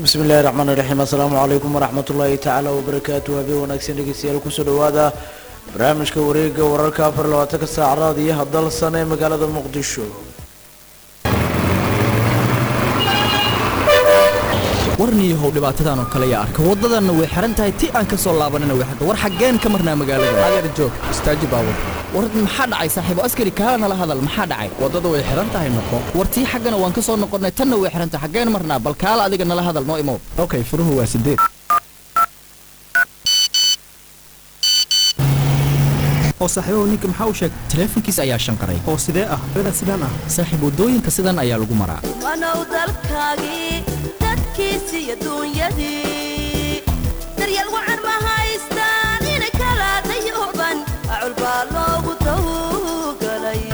bismi illahi raxmaan iraxiim assalaamu calaykum waraxmat ullaahi tacaala wabarakaatu habeen wanaagsan dhegeystayaal kusoo dhawaada barnaamijka wareega wararka afar iyo labaatanka saacadaad iyo hadalsan ee magaalada muqdisho warniyahow dhibaatadan oo kale yaa arka waddadanna way xihan tahay ti aan ka soo laabanana way xirta war xaggeen ka marnaa magaalada adeer joog istaaji baabur war maxaa dhacay saaxiibo askari kaala nala hadal maxaa dhacay waddada way xihan tahay noqo war tii xaggana waan ka soo noqonnay tanna way xihan tahay xaggeen marnaa bal kaala adiga nala hadal noo imow okay furuhu waa sideed oo saaxiibahu ninka maxaa u sheegay taleefankiis ayaa shanqaray oo sidee ah ila sidaan ah saaxiib waddooyinka sidan ayaa lagu maraa wanow dalkaagii dadkiisii adduunyadii daryeel wacan ma haystaan ina kala dayuban acul baa loogu tawgalay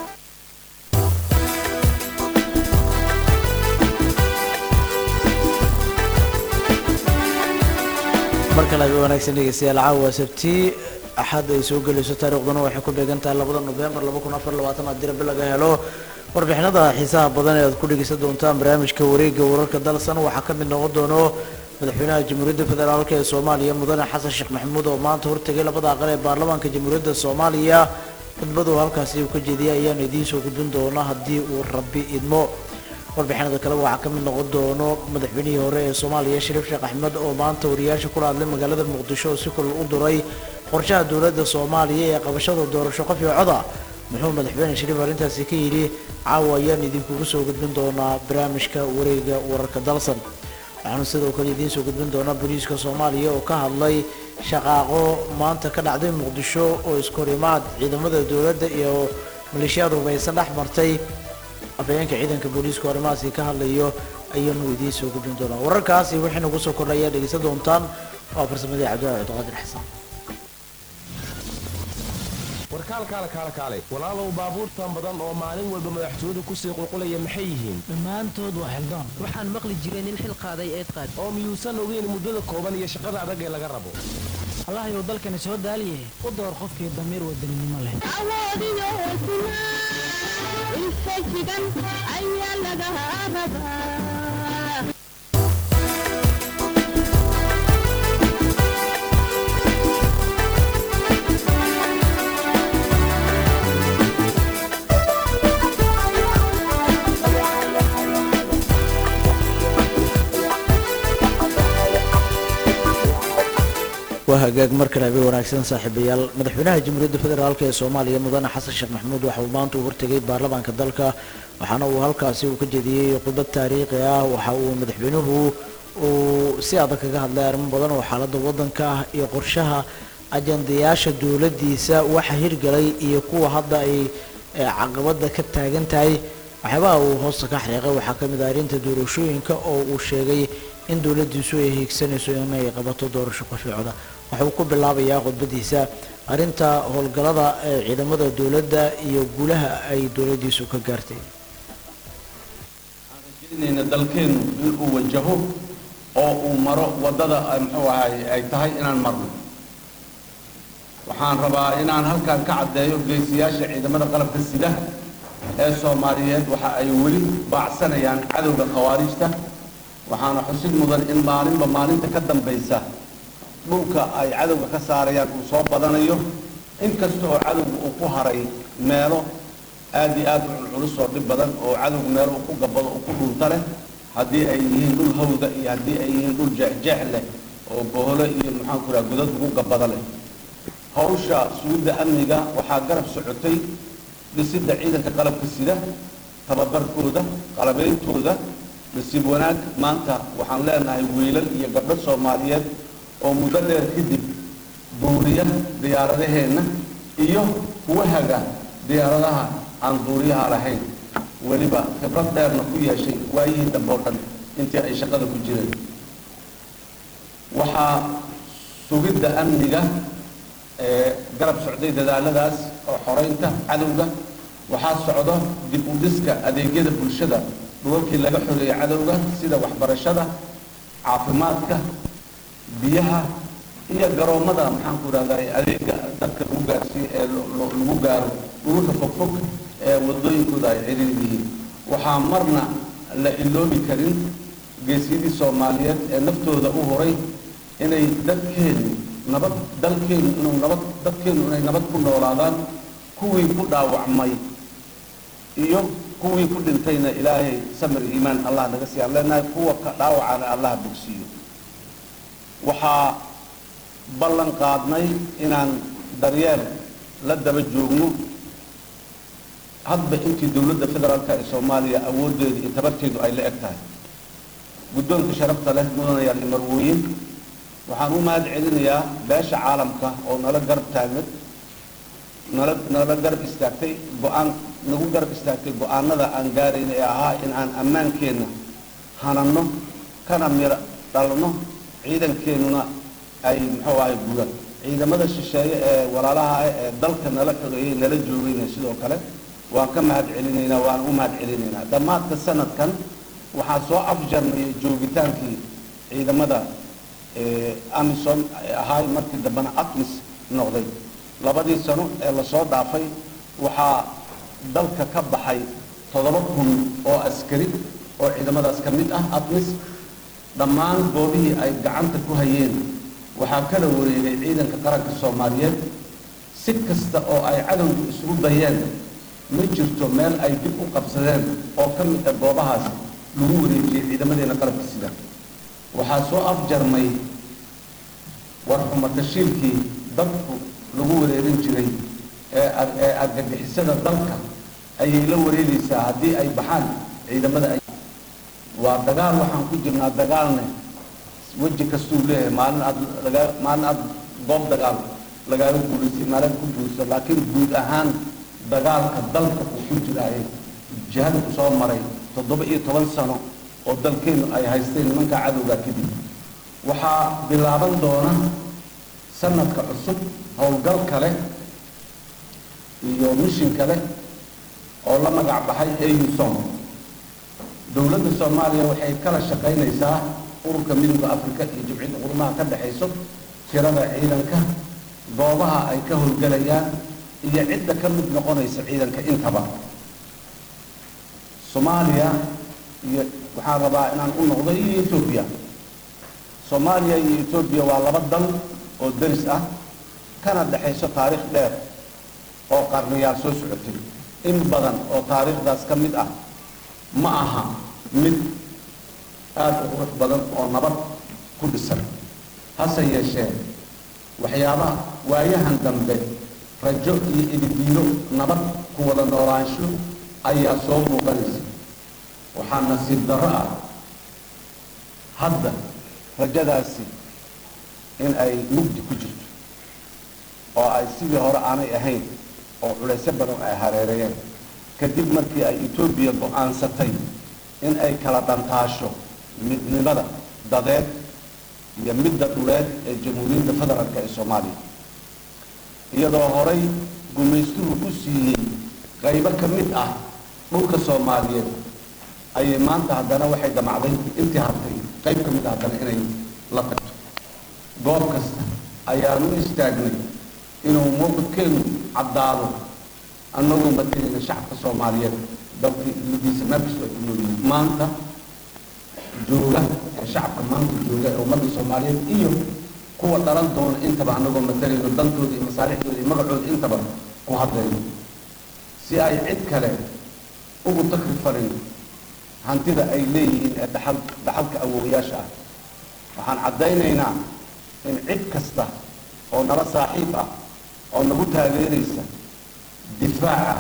mar kale habeen wanaagsan dhegeystayaal caawa sabti axad ay soo gelayso taariikhduna waxay ku beegan tahay labada nofembar laba kun afar labaatan haddii rabi laga helo warbixinada xiisaha badan ee aad ku dhegeysan doontaan barnaamijka wareega wararka dalsan waxaa ka mid noqon doono madaxweynaha jamhuuriyadda federaalk ee soomaaliya mudane xasan sheekh maxamuud oo maanta hortegay labada aqal ee baarlamaanka jamhuuriyadda soomaaliya khudbadu halkaasi uu ka jeediyay ayaanu idiin soo gudbin doona haddii uu rabbi idmo warbixinada kale waxaa ka mid noqon doono madaxweynihii hore ee soomaaliya shariif sheekh axmed oo maanta wariyaasha kula hadlay magaalada muqdisho oo si kulal u duray qorshaha dowladda soomaaliya ee qabashada doorasho qof iyo coda muxuu madaxweyne shariif arrintaasi ka yidhi caawa ayaan idinkugu soo gudbin doonaa barnaamijka wareega wararka dalsan waxaanu sidoo kale idiin soo gudbin doonaa booliiska soomaaliya oo ka hadlay shaqaaqo maanta ka dhacday muqdisho oo iskahorimaad ciidamada dowladda iyo maleeshiyaad hubaysan dhex martay afhayeenka ciidanka booliiska arrimahaasi ka hadlayo ayaanu idiin soo gudbin doonaa wararkaasi wixii nagu soo kordhay ayaa dhegeysan doontaan waa farsamadii cabdillahi cabdiqaadir xasan warkaalkaale kaale kaale walaalow baabuurtan badan oo maalin walba madaxtooyadu kusii qulqulaya maxay yihiin dhammaantood waa xildaan waxaan maqli jiray nin xil qaaday eed qaad oo miyuusan ogeyn muddada kooban iyo shaqada adag ee laga rabo allahayow dalkani soo daaliye u door qofkii damiir wadaninimo leh awoodiyo hesnaa infajigan ayaa laga rabaa waa hagaag mar kale habeen wanaagsan saaxiibayaal madaxweynaha jamhuuriyadda federaalk ee soomaaliya mudane xasan sheekh maxamuud waxa uu maanta u hortegay baarlamaanka dalka waxaana uu halkaasi uu ka jeediyey khudbad taariikhi ah waxa uu madaxweynuhu uu si adag kaga hadlay arrimo badan oo xaaladda waddanka ah iyo qorshaha ajandayaasha dowladdiisa waxa hirgalay iyo kuwa hadda ay caqabada ka taagan tahay waxyaabaha uu hoosta ka xariiqay waxaa ka mid ah arrinta doorashooyinka oo uu sheegay in dowladdiisu ay hiigsanayso inay qabato doorasho qafiicda waxa uu ku bilaabayaa khudbadiisa arrinta howlgallada ee ciidamada dowladda iyo guulaha ay dowladdiisu ka gaartay inayna dalkeennu inuu wajaho oo uu maro waddada muxuu ahay ay tahay inaan marno waxaan rabaa inaan halkan ka caddeeyo geesiyaasha ciidamada qalabka sida ee soomaaliyeed waxa ay weli baacsanayaan cadowga khawaarijta waxaana xusid mudan in maalinba maalinta ka dambaysa dhulka ay cadowga ka saarayaan uu soo badanayo inkasta oo cadowga uu ku haray meelo aad iyo aad u culculus oo dhib badan oo cadowga meelo uu ku gabado uu ku dhunta leh haddii ay yihiin dhul hawda iyo haddii ay yihiin dhul jeexjeex leh oo boholo iyo maxaan ku raha godad ugu gabado leh hawsha sugidda amniga waxaa garab socotay dhisidda ciidanka qalabka sida tababarkooda qalabeyntooda nasiib wanaag maanta waxaan leenahay wiilal iyo gabdho soomaaliyeed oo muddo dheer kadib duuriya diyaaradaheenna iyo kuwa haga diyaaradaha aan duuriyaha lahayn weliba khibrad dheerna ku yeeshay waayihii dambe oo dhan intii ay shaqada ku jireen waxaa sugidda amniga ee garab socday dadaaladaas oo xoreynta cadowga waxaa socdo dib u dhiska adeegyada bulshada dhulalkii laga xoreeyey cadowga sida waxbarashada caafimaadka biyaha iyo garoommada maxaan ku idhahdaa adeega dadka lagu gaarsiiyo ee lagu gaaro dhulka fogfog ee wadooyinkooda ay ciriir yihiin waxaa marna la iloobi karin geesiyadii soomaaliyeed ee naftooda u horay inay dadkeenu nabad dalkeenu inuu nabad dadkeenu inay nabad ku noolaadaan kuwii ku dhaawacmay iyo kuwii ku dhintayna ilaahay samir iimaan allah naga siiya aan leenahay kuwa ka dhaawacana allah bogsiiyo waxaa ballan qaadnay inaan daryeel la daba joogno hadba intii dowladda federaalka ee soomaaliya awooddeedu iyo tabarteedu ay la eg tahay guddoonka sharafta leh mudanayaal iyo marwooyin waxaan u mahad celinayaa beesha caalamka oo nala garab taagay nala nala garab istaagtay go-aan nagu garab istaagtay go-aanada aan gaarayna ee ahaa in aan ammaankeenna hananno kana miro dhalno ciidankeenuna ay muxuu ahay guudaan ciidamada shisheeye ee walaalaha ah ee dalka nala xogeeyey nala joogayna sidoo kale waan ka mahad celinaynaa waan u mahad celinaynaa dhammaadka sanadkan waxaa soo afjarnayay joogitaankii ciidamada amison ahaay markii dambena atmis noqday labadii sano ee lasoo dhaafay waxaa dalka ka baxay toddoba kun oo askari oo ciidamadaas ka mid ah atmis dhammaan goobihii ay gacanta ku hayeen waxaa kala wareegay ciidanka qaranka soomaaliyeed si kasta oo ay cadowgu isugu dayeen ma jirto meel ay dib u qabsadeen oo ka mid ah goobahaas lagu wareejiyey ciidamadeena qalabka sida waxaa soo afjarmay warxuma tashiilkii dadku lagu wareerin jiray ee ee argagixisada dalka ayay la wareegaysaa haddii ay baxaan ciidamada ay waa dagaal waxaan ku jirnaa dagaalne weji kastuu leeyahay maalin aad laga maalin aad goob dagaal lagaaga guulaysay maalin ku guulaysa laakiin guud ahaan dagaalka dalka uu ku jiraaye jihada ku soo maray toddoba iyo toban sano oo dalkeenu ay haysteen nimanka cadowga kadib waxaa bilaaban doona sanadka cusub howlgal kale iyo mishin kale oo la magac baxay ausom dowladda soomaaliya waxay kala shaqaynaysaa ururka midooda afrika iyo jimciyadda qurumaha ka dhexayso tirada ciidanka goobaha ay ka howlgelayaan iyo cidda ka mid noqonaysa ciidanka intaba soomaaliya iyo waxaan rabaa inaan u noqdo iyo etoobiya soomaaliya iyo etoobiya waa laba dal oo deris ah kana dhexayso taariikh dheer oo qarniyaal soo socotay in badan oo taariikhdaas ka mid ah ma aha mid aada u qurux badan oo nabad ku dhisan hase yeeshee waxyaabaha waayahan dambe rajo iyo ididiilo nabad ku wada noolaansho ayaa soo muuqanaysa waxaa nasiib darro ah hadda rajadaasi in ay mugdi ku jirto oo ay sidii hore aanay ahayn oo culaysyo badan ay hareereeyeen kadib markii ay etoobiya go-aansatay in ay kala dhantaasho midnimada dadeed iyo midda dhuleed ee jamhuuriyadda federaalk ee soomaaliya iyadoo horay gumaystuhu ku siiyey qaybo ka mid ah dhulka soomaaliyeed ayay maanta haddana waxay damacday intii hartay qayb ka mid ah haddana inay la tagto goob kasta ayaanu istaagnay inuu mowqifkeenu caddaado annagoo matalayna shacabka soomaaliyeed dalkii iladiisa meel kastoo ay ku noolyihiin maanta jooga ee shacabka maanta jooga ee ummadda soomaaliyeed iyo kuwa dhalan doona intaba annagoo matalayno dantooda iyo masaalixdooda iyo magacooda intaba ku hadlayno si ay cid kale ugu takri farin hantida ay leeyihiin ee dhaxal dhaxalka awoowayaasha ah waxaan caddaynaynaa in cid kasta oo nala saaxiib ah oo nagu taageeraysa difaaca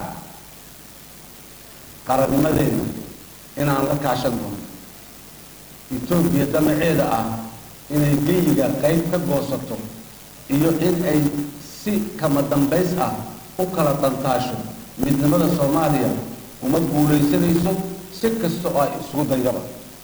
qarannimadeena inaan la kaashan doono etoobiya damaceeda ah inay geyiga qayb ka goosato iyo in ay si kama dambays ah u kala dhantaasho midnimada soomaaliya uma guulaysanayso si kasta oo ay isugu daydaba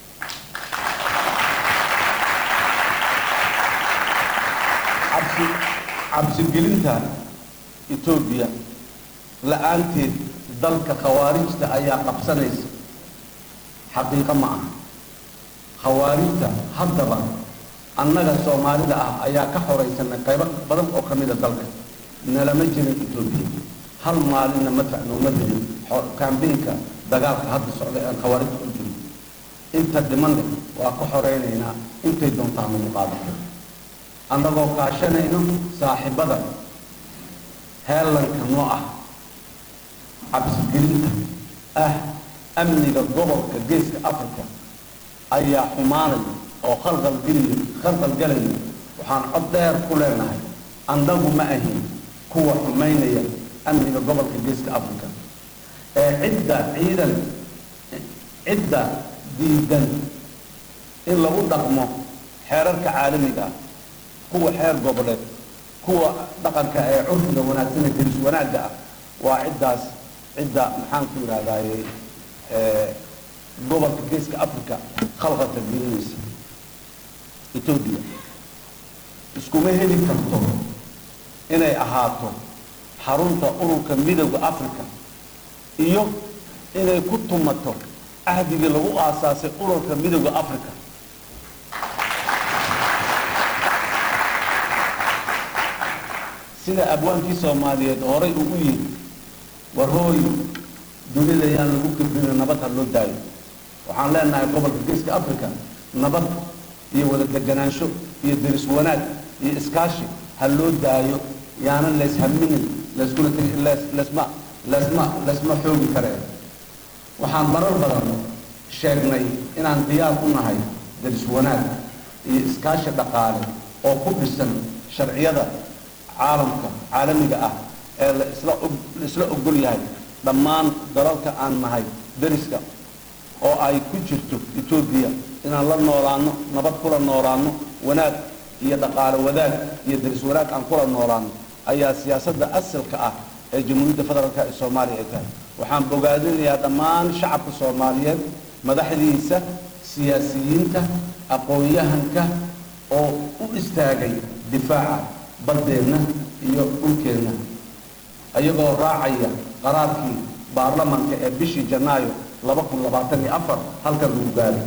cabsi cabsigelinta etoobiya la-aanteed dalka khawaarijta ayaa qabsanaysa xaqiiqo ma aha khawaarijta haddaba annaga soomaalida ah ayaa ka xoraysanay qaybo badan oo ka mida dalka nalama jirin etoobiya hal maalinna madfac nooma dirin kambeynka dagaalka hadda socda aan khawaarijta u jirin inta dhimanna waa ka xoraynaynaa intay doontaan lagu qaadan annagoo kaashanayno saaxiibada heellanka noo ah cabsigelinta ah amniga gobolka geeska africa ayaa xumaanaya oo khalqalgeliya khalqalgalaya waxaan cod dheer ku leenahay annagu ma ahin kuwa xumaynaya amniga gobolka geeska africa ee cidda ciidan cidda diidan in lagu dhaqmo xeerarka caalamiga ah kuwa xeer goboleed kuwa dhaqanka ee curfiga wanaagsan ee deris wanaagga ah waa ciddaas cidda maxaan ku yidhahdaaye gobolka geeska africa khalqalka gelinaysa etoobiya iskuma heli karto inay ahaato xarunta ururka midowda africa iyo inay ku tumato cahdigii lagu aasaasay ururka midowda africa sida abwaankii soomaaliyeed horay ugu yidhi warooy dunida yaan lagu kibrin nabad ha loo daayo waxaan leenahay gobolka geeska africa nabad iyo wada deganaansho iyo deris wanaag iyo iskaashi ha loo daayo yaanan layshaminin layskuna tegi laysma laysma laysma xoogi kareen waxaan marar badan sheegnay inaan diyaar u nahay deris wanaag iyo iskaashi dhaqaale oo ku dhisan sharciyada caalamka caalamiga ah ee la isla la isla ogol yahay dhammaan dalalka aan nahay deriska oo ay ku jirto etoobiya inaan la noolaano nabad kula noolaano wanaag iyo dhaqaale wadaag iyo deris wanaag aan kula noolaano ayaa siyaasadda asalka ah ee jamhuuriyadda federaalk ee soomaaliya ay tahay waxaan bogaadinayaa dhammaan shacabka soomaaliyeed madaxdiisa siyaasiyiinta aqoon-yahanka oo u istaagay difaaca baddeenna iyo dhulkeenna ayagoo raacaya qaraarkii baarlamaanka ee bishii janaayo laba kun labaatan iyo afar halkan lagu gaaray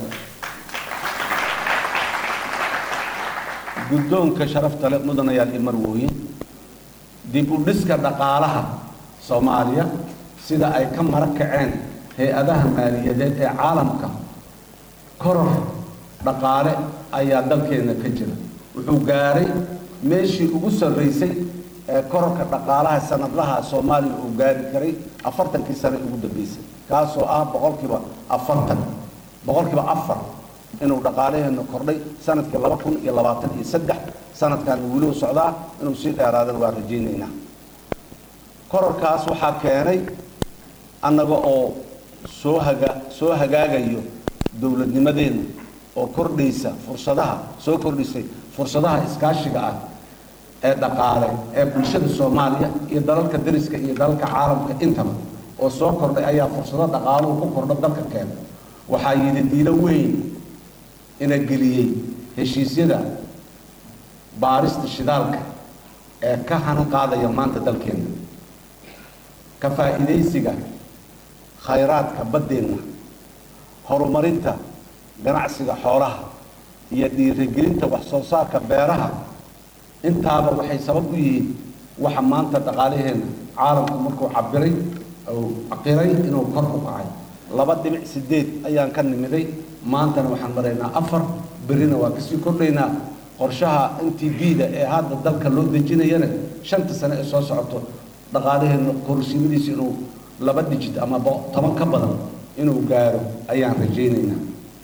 guddoonka sharafta le mudanayaal iyo marwooyin dib u dhiska dhaqaalaha soomaaliya sida ay ka mara kaceen hay-adaha maaliyadeed ee caalamka koror dhaqaale ayaa dalkeenna ka jira wuxuu gaaray meeshii ugu sarraysay ee kororka dhaqaalaha sanadlaha soomaaliya uu gaari karay afartankii sane ugu dambeysay kaasoo ah boqolkiiba afartan boqolkiiba afar inuu dhaqaalaheenna kordhay sanadkii laba kun iyo labaatan iyo saddex sanadkan weliu socdaa inuu sii dheeraadana waa rajaynaynaa kororkaas waxaa keenay annaga oo soo haga soo hagaagayo dowladnimadeenna oo kordhaysa fursadaha soo kordhisay fursadaha iskaashiga ah ee dhaqaale ee bulshada soomaaliya iyo dalalka dariska iyo dalalka caalamka intaba oo soo kordhay ayaa fursado dhaqaaluhu ku kordho dalka keena waxaa yidhi diilo weyn ina geliyey heshiisyada baarista shidaalka ee ka hanan qaadaya maanta dalkeenna ka faa'iidaysiga khayraadka baddeenna horumarinta ganacsiga xoolaha iyo dhiirigelinta wax soo saarka beeraha intaaba waxay sabab u yihiin waxa maanta dhaqaalaheenna caalamku markuu cabiray ou caqiray inuu kor u kacay laba dhibic sideed ayaan ka nimiday maantana waxaan maraynaa afar berrina waa kasii kordhaynaa qorshaha n t b-da ee hadda dalka loo dejinayana shanta sane ee soo socoto dhaqaalaheenna korsiimadiisa inuu laba dijit ama toban ka badan inuu gaaro ayaan rajaynaynaa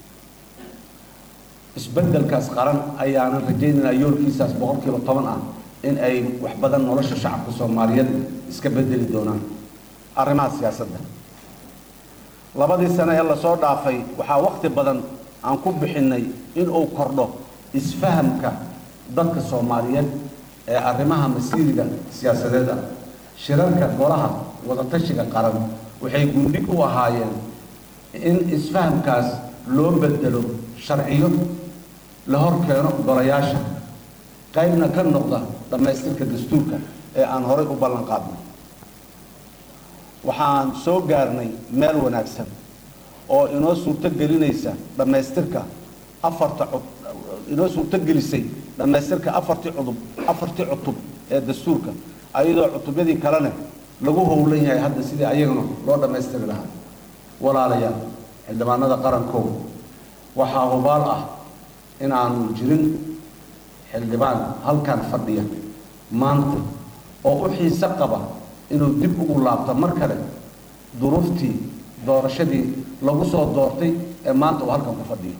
isbeddelkaas qaran ayaanan rajaynaynaa yoolkiisaas boqolkiiba toban ah in ay wax badan nolosha shacabka soomaaliyeed iska bedeli doonaan arrimaha siyaasadda labadii sane ee lasoo dhaafay waxaa wakhti badan aan ku bixinnay inuu kordho isfahamka dadka soomaaliyeed ee arrimaha masiiriga siyaasadeed ah shirarka golaha wadatashiga qaran waxay gundhig u ahaayeen in isfahamkaas loo bedelo sharciyo la hor keeno golayaasha qaybna ka noqda dhammaystirka dastuurka ee aan horay u ballan qaadnay waxaan soo gaarnay meel wanaagsan oo inoo suurto gelinaysa dhammaystirka afarta inoo suurto gelisay dhammaystirka afartii cudub afartii cutub ee dastuurka ayadoo cutubyadii kalena lagu howlan yahay hadda sidii ayagana loo dhammaystiri lahaa walaalayaal xildhibaanada qarankow waxaa hubaal ah inaanu jirin xildhibaan halkan fadhiya maanta oo u xiise qaba inuu dib ugu laabto mar kale duruuftii doorashadii lagu soo doortay ee maanta uu halkan ku fadhiyo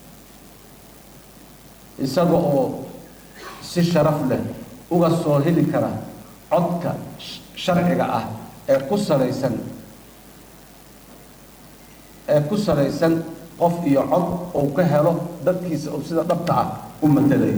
isaga oo si sharaf leh uga soo heli kara codka sharciga ah ee ku salaysan ee ku salaysan qof iyo cod uu ka helo dadkiisa uu sida dhabta ah u matalayo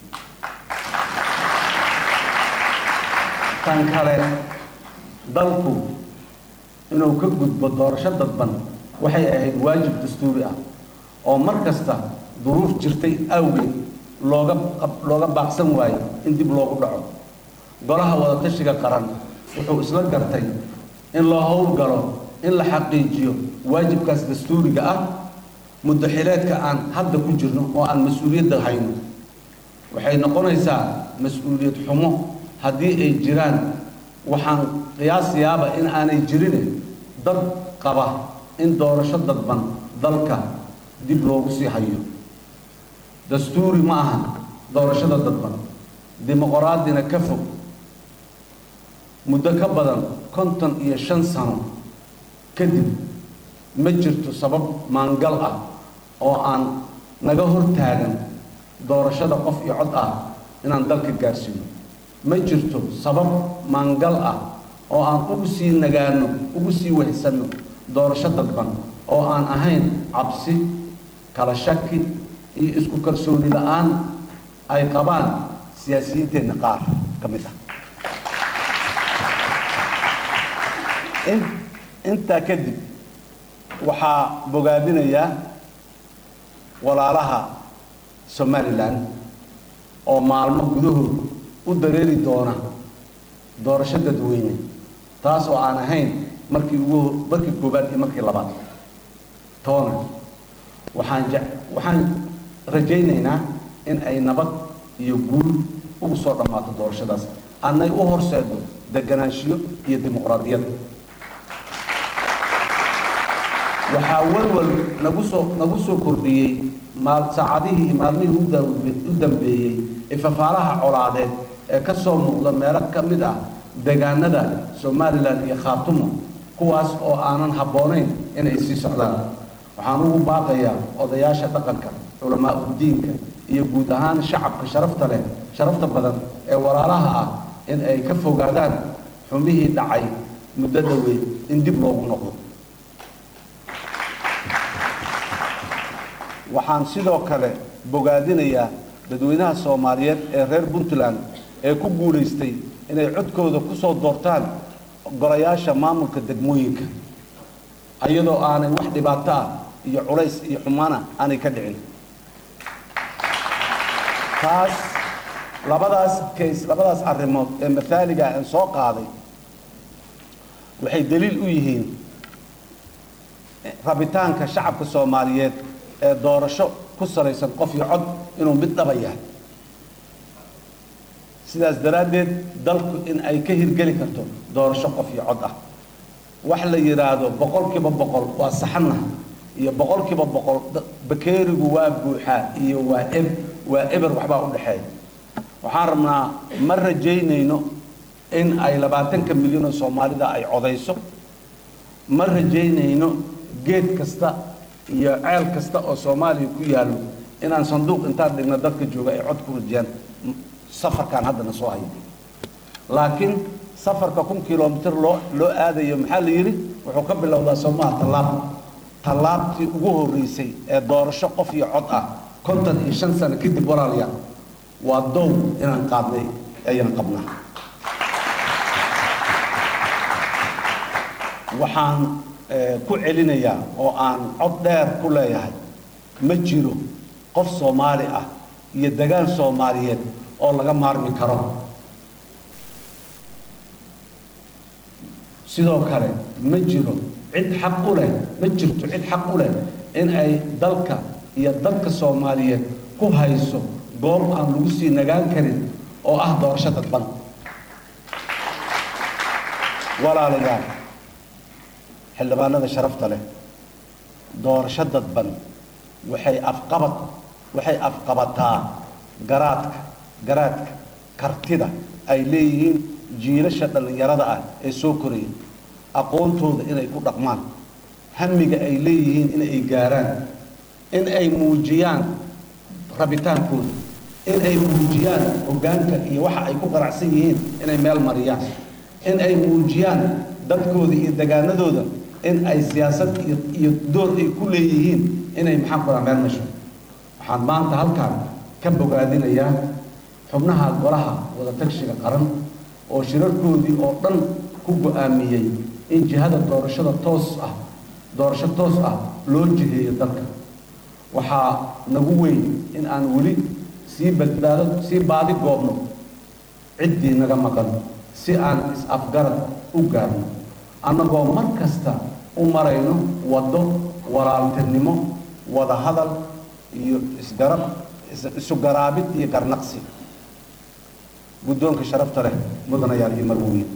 tan kale dalku inuu ka gudbo doorasho dadban waxay ahayd waajib dastuuri ah oo mar kasta duruuf jirtay awgeed looga looga baaqsan waayo in dib loogu dhaco golaha wadatashiga qaran wuxuu isla gartay in loo howlgalo in la xaqiijiyo waajibkaas dastuuriga ah muddo xileedka aan hadda ku jirno oo aan mas-uuliyadda hayno waxay noqonaysaa mas-uuliyad xumo haddii ay jiraan waxaan qiyaasayaaba in aanay jirine dad qaba in doorasho dadban dalka dib loogu sii hayo dastuuri ma aha doorashada dadban dimuqraadina ka fog muddo ka badan konton iyo shan sano kadib ma jirto sabab maangal ah oo aan naga hortaagan doorashada qof iyo cod ah inaan dalka gaarsiino ma jirto sabab maangal ah oo aan ugu sii nagaano ugu sii wehsanno doorasho dadban oo aan ahayn cabsi kala shaki iyo isku kalsooni la-aan ay qabaan siyaasiyiinteenna qaar ka mid ah intaa kadib waxaa bogaadinayaa walaalaha somalilan oo maalmo gudahood u dareeri doona doorasho dadweyne taas oo aan ahayn markii ugu markii koobaad iyo markii labaad toona waxaan je waxaan rajaynaynaa in ay nabad iyo guul ugu soo dhammaato doorashadaas annay u horseedo deganaanshiyo iyo dimuqraadiyad waxaa walwal nagu soo nagu soo kordhiyey maal saacadihii maalmihii u da- u dambeeyey ifafaalaha colaadeed ee ka soo muuqda meelo ka mid ah deegaanada somalilan iyo khaatumo kuwaas oo aanan habboonayn inay sii socdaan waxaan ugu baaqayaa odayaasha dhaqanka culamaa udiinka iyo guud ahaan shacabka sharafta leh sharafta badan ee walaalaha ah in ay ka fogaadaan xumihii dhacay muddada weyn in dib loogu noqdo waxaan sidoo kale bogaadinayaa dadweynaha soomaaliyeed ee reer puntland ee ku guulaystay inay codkooda ku soo doortaan golayaasha maamulka degmooyinka iyadoo aanay wax dhibaato ah iyo culays iyo xumaana aanay ka dhicin taas labadaas kays labadaas arrimood ee mathaaliga aan soo qaaday waxay daliil u yihiin rabitaanka shacabka soomaaliyeed ee doorasho ku salaysan qof iyo cod inuu mid dhaba yahay sidaas daraaddeed dalku in ay ka hirgeli karto doorasho qof iyo cod ah wax la yidhaahdo boqolkiiba boqol waa saxanna iyo boqolkiiba boqol bakeerigu waa buuxaa iyo waa eb waa eber waxbaa u dhexeeya waxaan rabnaa ma rajaynayno in ay labaatanka milyan oo soomaalida ay codayso ma rajaynayno geed kasta iyo ceel kasta oo soomaaliya ku yaallo inaan sanduuq intaan dhigno dadka jooga ay cod ku rajiyaan safarkaan haddana soo haya laakiin safarka kun kilomitir loo loo aadayo maxaa la yidhi wuxuu ka bilowdaa soomaha tallaab tallaabtii ugu horreysay ee doorasho qof iyo cod ah konton iyo shan sano kadib walaalayaal waa dow inaan qaadnay ayaan qabnaa waxaan ku celinayaa oo aan cod dheer ku leeyahay ma jiro qof soomaali ah iyo degaan soomaaliyeed oo laga maarmi karo sidoo kale ma jiro cid xaq u leh ma jirto cid xaq u leh in ay dalka iyo dalka soomaaliyeed ku hayso goob aan lagu sii nagaan karin oo ah doorasho dadban walaalayaal xildhibaanada sharafta leh doorasho dadban waxay afqabad waxay afqabataa garaadka garaadka kartida ay leeyihiin jiilasha dhallinyarada ah ee soo koraya aqoontooda inay ku dhaqmaan hamiga ay leeyihiin in ay gaaraan in ay muujiyaan rabitaankooda in ay muujiyaan hoggaanka iyo waxa ay ku qaracsan yihiin inay meel mariyaan in ay muujiyaan dadkooda iyo degaanadooda in ay siyaasad iyo iyo door ay ku leeyihiin inay maxaan ku meel masho waxaan maanta halkaan ka bogaadinayaa xubnaha golaha wadatashiga qaran oo shirarkoodii oo dhan ku go-aamiyey in jihada doorashada toos ah doorasho toos ah loo jiheeyo dalka waxaa nagu weyn in aan weli sii badbaado sii baadi goobno ciddii naga maqan si aan is-afgarad u gaarno annagoo mar kasta u marayno waddo walaaltinimo wada hadal iyo isgarab isu garaabid iyo garnaqsi guddoonka sharafta leh mudanayaal iyo marwooyin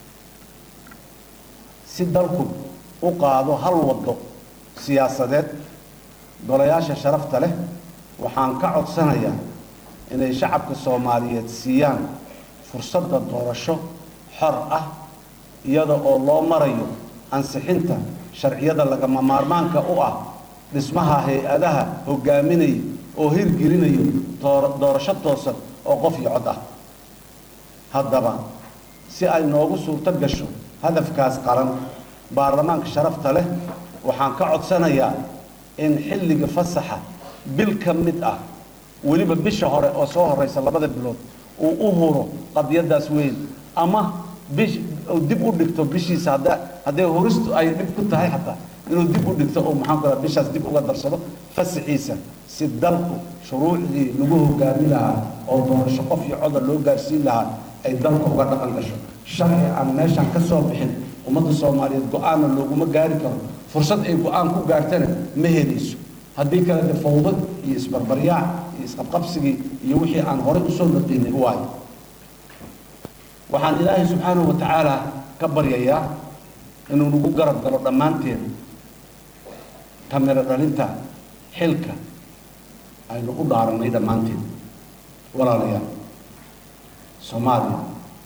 si dalku u qaado hal waddo siyaasadeed golayaasha sharafta leh waxaan ka codsanayaa inay shacabka soomaaliyeed siiyaan fursadda doorasho xor ah iyada oo loo marayo ansixinta sharciyada lagama maarmaanka u ah dhismaha hay-adaha hogaaminaya oo hirgelinayo doorasho toosan oo qof iyo cod ah haddaba si ay noogu suurto gasho hadafkaas qaran baarlamaanka sharafta leh waxaan ka codsanayaa in xilliga fasaxa bil ka mid ah weliba bisha hore oo soo horeysa labada bilood uu u huro qadiyadaas weyn ama bish dib u dhigto bishiisa hadda hadday huristu ay dhib ku tahay xataa inuu dib u dhigto oo maxaan ku bishaas dib uga darsado fasaxiisa si dalku shuruucdii lagu hogaami lahaa oo doorasho qof iyo coda loo gaarsiin lahaa ay dalka uga dhaqan gasho sharci aan meeshaan ka soo bixin ummadda soomaaliyeed go-aanna looguma gaari karo fursad ay go-aan ku gaartana ma helayso haddii kale de fawdad iyo isbarbaryaac iyo isqabqabsigii iyo wixii aan horey usoo naqiinay u waayo waxaan ilaahay subxaanahu wa tacaala ka baryayaa inuu nagu garab galo dhammaanteen kamiro dhalinta xilka aynu u dhaaranay dhammaanteen walaalayaal soomaaliya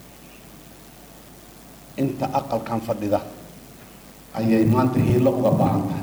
inta aqalkan fadhida ayay maanta hiilo uga baahan tahay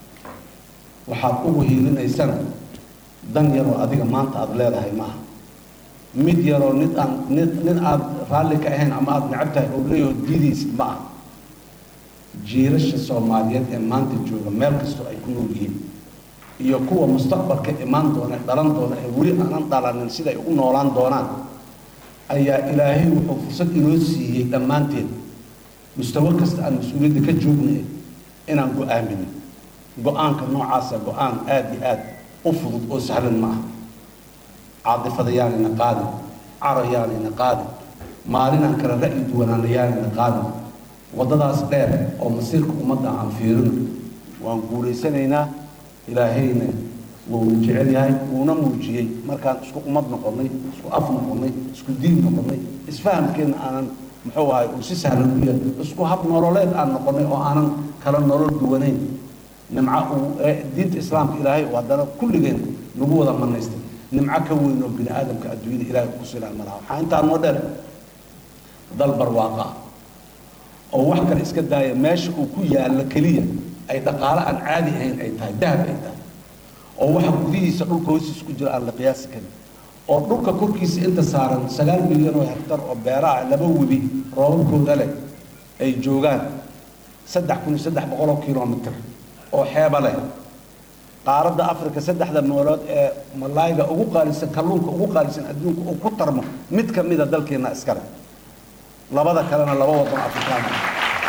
waxaad ugu hiilinaysana dan yaroo adiga maanta aada leedahay maaha mid yaroo nid aan nid nin aada raalli ka ahayn ama aada necab tahay oo leeyaho diidaysid ma ah jiilasha soomaaliyeed ee maanta jooga meel kastoo ay ku nool yihiin iyo kuwa mustaqbalka imaan doona dhalan doona ee weli aanan dhalanin siday u noolaan doonaan ayaa ilaahay wuxuu fursad inoo siiyey dhammaanteen mustawo kasta aan mas-uuliyadda ka joognay inaan go-aamino go-aanka noocaasa go-aan aada iyo aada u fudud oo sahlan ma aha caadifada yaanayna qaadin caro yaanayna qaadin maalinaan kale ra'yi duwanaana yaanayna qaadin waddadaas dheer oo masiirka ummadda aan fiirino waan guulaysanaynaa ilaahayna wuuna jecel yahay wuuna muujiyey markaan isku ummad noqonnay isku af noqonnay isku diin noqonnay isfahamkeenna aanan muxuu ahay uu si sahlan u yahay isku hab nololeed aan noqonnay oo aanan kala nolol duwanayn nimco uu diinta islaamka ilaahay uu haddana kulligeen nagu wada manaystay nimco ka weyn oo bini aadamka adduunyada ilaahay ku silaan malaha waxaa intaa noo dheer dal barwaaqa ah oo wax kale iska daaya meesha uu ku yaallo keliya ay dhaqaale aan caadi ahayn ay tahay dahab ay tahay oo waxa gudihiisa dhulka hoostiisa ku jira aan la qiyaasi karin oo dhulka korkiisa inta saaran sagaal milyan oo hektar oo beeraha laba webi roobabkooda leh ay joogaan saddex kun iyo saddex boqol oo kilomitr oo xeeba leh qaaradda africa saddexda meelood ee malaayga ugu qaalisan kalluunka ugu qaalisan adduunka uu ku tarmo mid ka mida dalkeenna iskale labada kalena laba waddan afrikaan ah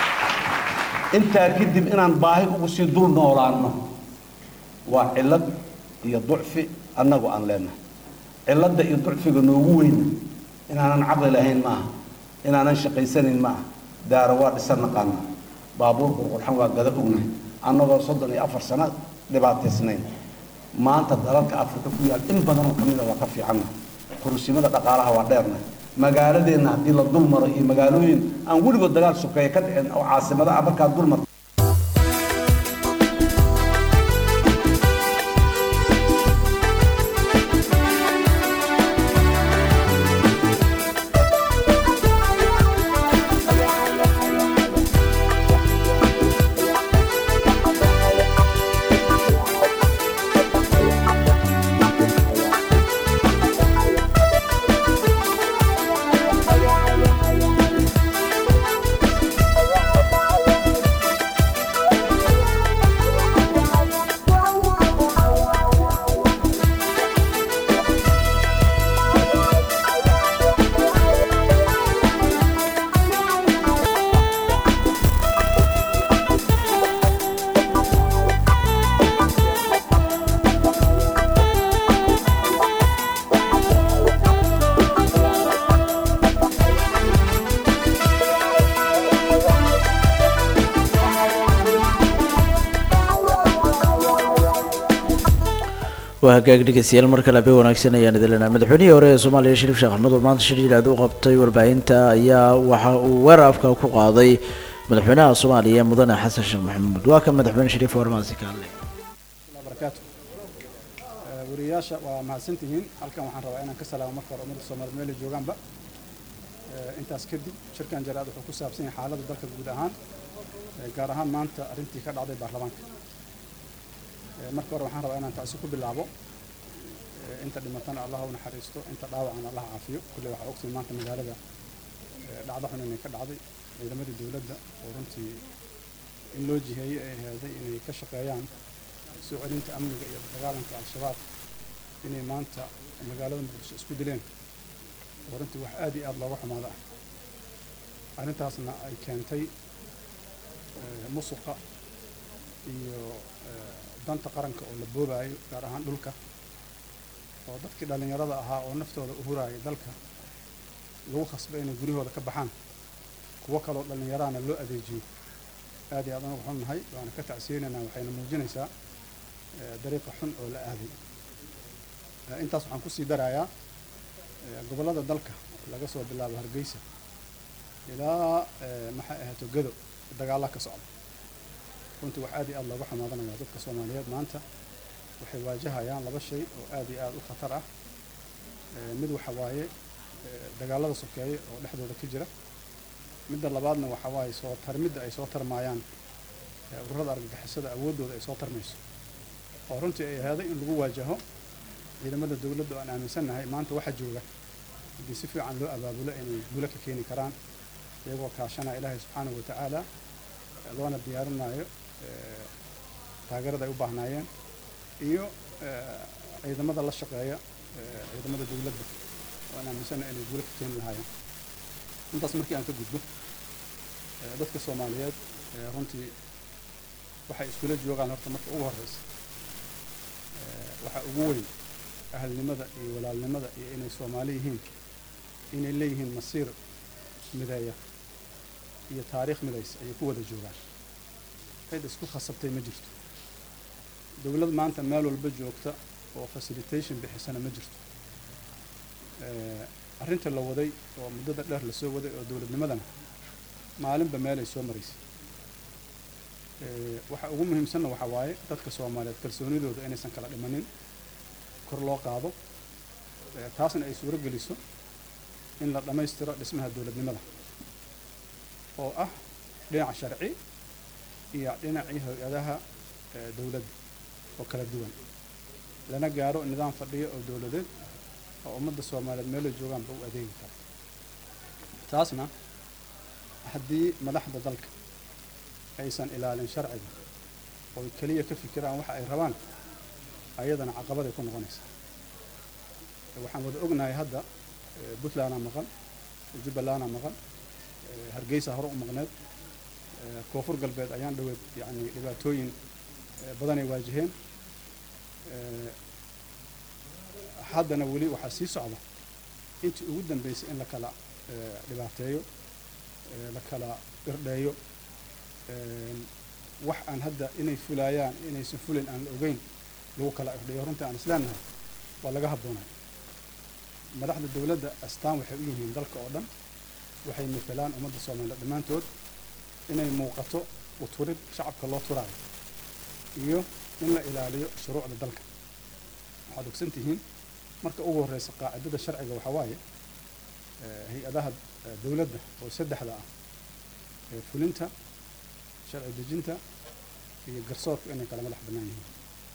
intaa kadib inaan baahi ugu sii dul noolaanno waa cillad iyo ducfi annagu aan leenahay cilladda iyo ducfiga noogu weyna inaanan caqli lahayn maaha inaanan shaqaysanayn maaha daaro waa dhisan naqaana baabuur qurqurxan waa gada ognahay annagoo soddon iyo afar sano dhibaataysnayn maanta dalalka afrika ku yaal in badanoo ka mida waa ka fiicanna kurusimada dhaqaalaha waa dheerna magaaladeenna haddii la dul maro iyo magaalooyin aan weligood dagaal sokeeye ka dhicin oo caasimadaha markaa dul marto waa hagaag dhegeystayaal mar kale habeen wanaagsan ayaan idin leenahay madaxweynihii hore ee soomaaliya shariif sheekh axmed oo maanta shir yidhaahdo u qabtay warbaahinta ayaa waxa uu weerar afka ku qaaday madaxweynaha soomaaliya mudane xasan sheekh maxamuud waa kan madaxweyne shariif warmaasi ka hadlay barakaatu wariyayaasha waa mahadsantihiin halkan waxaan rabaa inaan ka salaamo marka hore ummadda soomaaliyeed meel ay joogaanba intaas kadib shirkan jaraad wuxuu ku saabsan yahay xaaladda dalka guud ahaan gaar ahaan maanta arrintii ka dhacday baarlamaanka marka hore waxaan rabaa inaan taasi ku bilaabo inta dhimatana allah u naxariisto inta dhaawacana allah caafiyo kulley waxaa ogtiin maanta magaalada dhacdo xun inay ka dhacday ciidamadii dowladda oo runtii in loo jiheeyey ay ahaaday inay ka shaqeeyaan soo celinta amniga iyo dagaalanka al-shabaab inay maanta magaalada muqdisho isku dileen oo runtii wax aad iyo aada looga xumaado ah arrintaasna ay keentay musuqa iyo danta qaranka oo la boobaayo gaar ahaan dhulka oo dadkii dhallinyarada ahaa oo naftooda u huraayay dalka lagu khasbay inay guryahooda ka baxaan kuwo kaloo dhallinyarahana loo adeejiyo aad iyo aad anagu xun nahay waana ka tacsiyeynaynaa waxayna muujinaysaa dariiqa xun oo la aaday intaas waxaan kusii darayaa gobollada dalka laga soo bilaabo hargeysa ilaa maxay ahaato gado dagaalla ka socda runtii wax aad iyo aad looga xamaadanaya dadka soomaaliyeed maanta waxay waajahayaan laba shay oo aad iyo aad u khatar ah mid waxa waaye dagaallada sokeeye oo dhexdooda ka jira midda labaadna waxa waaye soo tarmidda ay soo tarmaayaan ururada argagixisada awooddooda ay soo tarmayso oo runtii ay ahaaday in lagu waajaho ciidamada dowladda oo aan aaminsannahay maanta waxa jooga haddii si fiican loo abaabulo inay guulo ka keeni karaan iyagoo kaashanaya ilaahay subxaanahu watacaala loona diyaarinayo taageerada ay u baahnaayeen iyo ciidamada la shaqeeya ciidamada dowladda oo aan aaminsannahay inay guulo ka keeni lahaayeen intaas markii aan ka gudbo dadka soomaaliyeed runtii waxay iskula joogaan horta marka ugu horreysa waxaa ugu weyn ahalnimada iyo walaalnimada iyo inay soomaali yihiin inay leeyihiin masiir mideeya iyo taariikh midaysa ayay ku wada joogaan cid isku khasabtay ma jirto dowlad maanta meel walba joogta oo facilitation bixisana ma jirto arrinta la waday oo muddada dheer lasoo waday oo dowladnimadana maalinba meelay soo maraysay waxa ugu muhiimsanna waxaa waaye dadka soomaaliyeed kalsoonidooda inaysan kala dhimanin kor loo qaado taasna ay suuro geliso in la dhammaystiro dhismaha dowladnimada oo ah dhinaca sharci iyo dhinacii hay-adaha dowladda oo kala duwan lana gaaro nidaam fadhiyo oo dowladeed oo ummadda soomaaliyeed meelo joogaanba u adeegi kara taasna haddii madaxda dalka aysan ilaalin sharciga ooy keliya ka fikiraan waxa ay rabaan ayadana caqabaday ku noqonaysaa waxaan wada ognahay hadda puntlandaa maqan jubbalandaa maqan hargeysa hore u maqneed koonfur galbeed ayaan dhaweed yacni dhibaatooyin badanay waajaheen haddana weli waxaa sii socda intii ugu dambeysay in la kala dhibaateeyo la kala irdheeyo wax aan hadda inay fulaayaan inaysan fulayn aan la ogeyn lagu kala irdheeyo runtii aan isleenahay waa laga habboonay madaxda dowladda astaan waxay u yihiin dalka oo dhan waxay matelaan ummadda soomaaliyeed dhammaantood inay muuqato uturid shacabka loo turaayo iyo in la ilaaliyo shuruucda dalka waxaad ogsan tihiin marka ugu horreysa qaacidada sharciga waxaa waaye hay-adaha dowladda oo saddexda ah ee fulinta sharci dejinta iyo garsoorka inay kala madax bannaan yihiin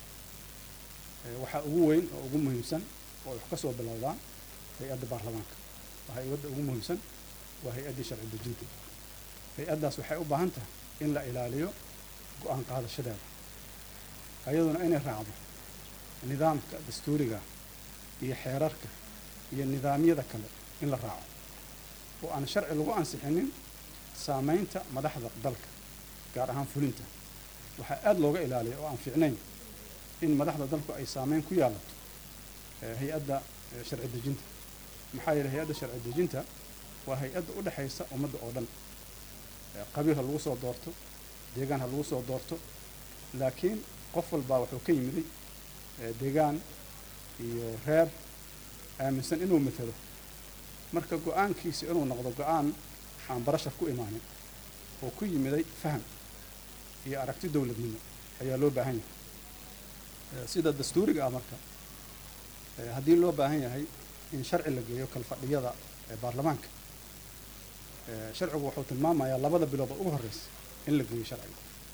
waxaa ugu weyn oo ugu muhiimsan oo wax ka soo bilowdaan hay-adda baarlamaanka waa hay-adda ugu muhiimsan waa hay-addii sharci dejinta hay-addaas waxay u baahan tahay in la ilaaliyo go-aan qaadashadeeda ayaduna inay raacdo nidaamka dastuuriga iyo xeerarka iyo nidaamyada kale in la raaco oo aan sharci lagu ansixinin saamaynta madaxda dalka gaar ahaan fulinta waxaa aada looga ilaaliya oo aan fiicnayn in madaxda dalku ay saameyn ku yeelato hay-adda sharci dejinta maxaa yeeley hay-adda sharci dejinta waa hay-adda u dhexaysa ummadda oo dhan qabiil ha lagu soo doorto deegaan ha lagu soo doorto laakiin qof walbaa wuxuu ka yimiday ee deegaan iyo reer aaminsan inuu matalo marka go-aankiisa inuu noqdo go-aan aan barashar ku imaanin oo ku yimiday faham iyo aragti dowladnimo ayaa loo baahan yahay Eh, sida dastuuriga ah marka eh, haddii loo baahan yahay in sharci la geeyo kalfadhiyada ee baarlamaanka eh, sharcigu wuxuu tilmaamayaa labada bilood oo ugu horreysa in la geeyo sharciga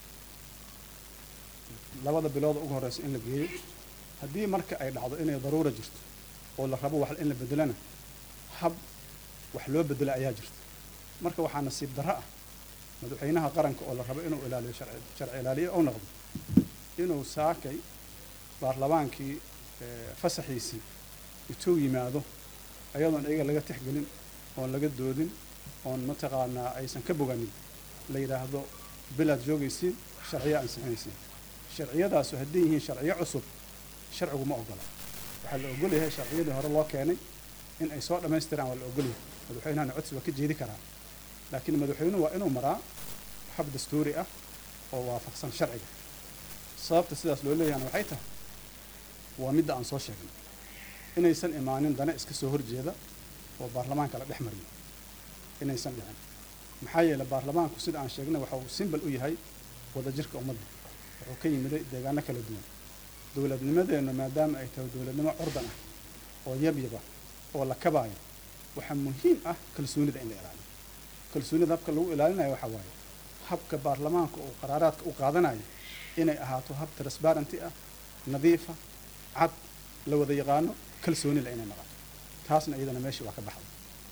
labada bilood oo ugu horreysa in la geeyo haddii marka ay dhacdo inay daruura jirto oo la rabo wax in la bedelana hab wax loo bedelo ayaa jirta marka waxaa nasiib darro ah madaxweynaha qaranka oo la rabo inuu ilaaliyo sharci sharci ilaaliye ou noqdo inuu saakay baarlamaankii eh, fasaxiisii intuu yimaado ayadoon iyaga laga tixgelin oon laga doodin oon mataqaanaa aysan ka boganin la yidhaahdo bilaad joogaysiin sharciyo ansixinaysiin sharciyadaasu hadday yihiin sharciyo cusub sharcigu ma ogola waxaa la ogol yahay sharciyadii hore loo keenay in ay soo dhammaystiraan waa la ogol yahay madaxweynahana codsi waa ka jeedi karaa laakiin madaxweynuhu waa inuu maraa hab dastuuri ah oo waafaqsan sharciga sababta sidaas loo leeyahana waxay tahay waa midda aan soo sheegnay inaysan imaanin dana iska soo horjeeda oo baarlamaanka la dhex mariyo inaysan dhicin maxaa yeelay baarlamaanku sida aan sheegnay waxa uu simbal u yahay wadajirka ummadda wuxuu ka yimiday deegaano kala duwan dowladnimadeennu maadaama ay tahay dowladnimo curdan ah oo yabyaba oo la kabaayo waxaa muhiim ah kalsoonida in la ilaaliyo kalsoonida habka lagu ilaalinayo waxaa waaye habka baarlamaanka uu qaraaraadka u qaadanayo inay ahaato hab transparenty ah nadiifa cad la wada yaqaano kalsoonila inay noqoto taasna iyadana meeshii waa ka baxday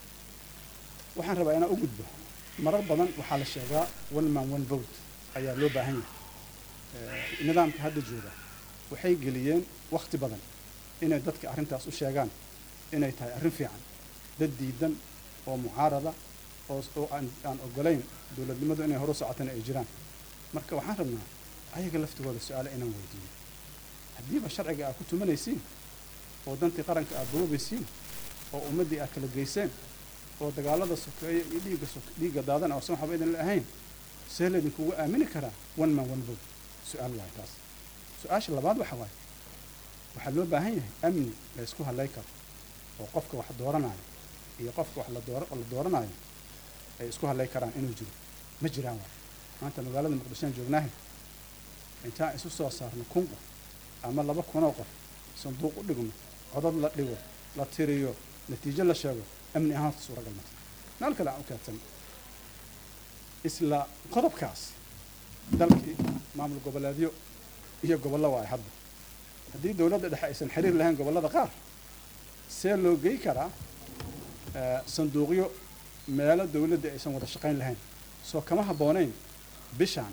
waxaan rabaa inaan u gudbo marar badan waxaa la sheegaa one man one vote ayaa loo baahan yahay Eh, nidaamka hadda jooga waxay geliyeen wakhti badan inay dadka arrintaas u sheegaan inay tahay arrin fiican dad diidan oo mucaarada oo oo aan aan ogolayn dowladnimadu inay horu socotana ay jiraan marka waxaan rabnaa ayaga laftigooda su-aale inaan weydiiyo haddiiba sharciga aad ku tumanaysiin oo dantii qaranka aad boobaysiin oo ummaddii aad kala geyseen oo dagaalada sokeeye iyo dhiigga sok dhiigga daadan oo san waxba idin la ahayn see laydinkugu aamini karaa one man one vote su-aal waaye taas su-aasha labaad waxa waaye waxaa loo baahan yahay amni la ysku hadlay karo oo qofka wax dooranayo iyo qofka wax la doora la dooranayo ay isku hadlay karaan inuu jiro ma jiraan waay maanta magaalada muqdishoan joognaahay intaan isu soo saarno kun qof ama laba kunoo qof sanduuq u dhigno codad la dhigo la tiriyo natiijo la sheego amni ahaan horta suuragal mata meel kale aan u kaadsan isla qodobkaas dalkii maamul goboleedyo iyo gobollo waaye hadda haddii dowladda dhexe aysan xiriir lahayn gobollada qaar see loo gey karaa eh, sanduuqyo meelo dowladda aysan wada shaqayn lahayn soo kama habboonayn bishaan